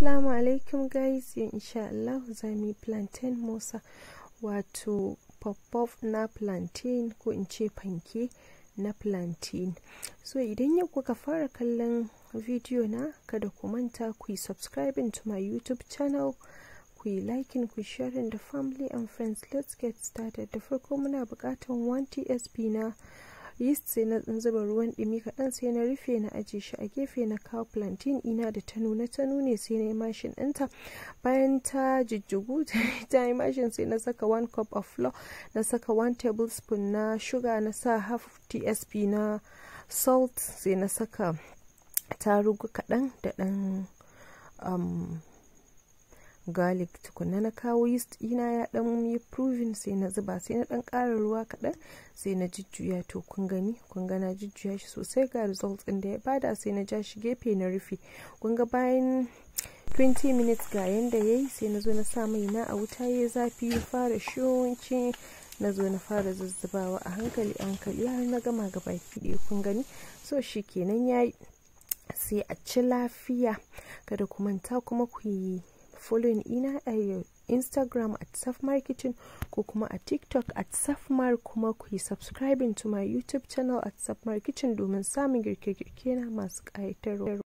Assalamu alaikum guys yau insha Allah za mu yi plantain mosa wato pop na plantain ko in ce fanke na plantain so idan yau kuka fara kallon video na kada ku manta ku yi subscribing to my youtube channel ku yi liking ku sharing da family and friends let's get started da farko muna bukatan 1 tsp na yeast sai na zuba ruwan ɗumi kaɗan sai na rufe na aje shi a gefe na kawo plantain ina da ta nuna ta nune sai na yi mashin ɗinta bayan ta jijjigu ta yi mashin sai na saka 1 cup of flour na saka 1 tablespoon na sugar na sa half tsp na salt sai na saka tarugu kaɗan da ɗan um, garlic tukuna na kawo yeast ina ya dan yi proving sai na zuba sai na dan ƙara ruwa kaɗan sai na jujjuya to kun gani kun ga na jujjuya shi sosai ga results ɗin da ya bada sai na ja shi gefe na rufe kun ga bayan 20 minutes ga yanda yayi sai na zo na sa mai na a wuta ya zafi ya fara shonci na zo na fara zuzzubawa a hankali a hankali har na gama gaba ɗaya kun gani so shi kenan yayi sai a ci lafiya kada ku manta kuma ku yi following ina a instagram at saf marketing ko kuma a tiktok at safmar kuma ku yi subscribing to my youtube channel at saf marketing domin samun girke-girke na masu ƙayatarwa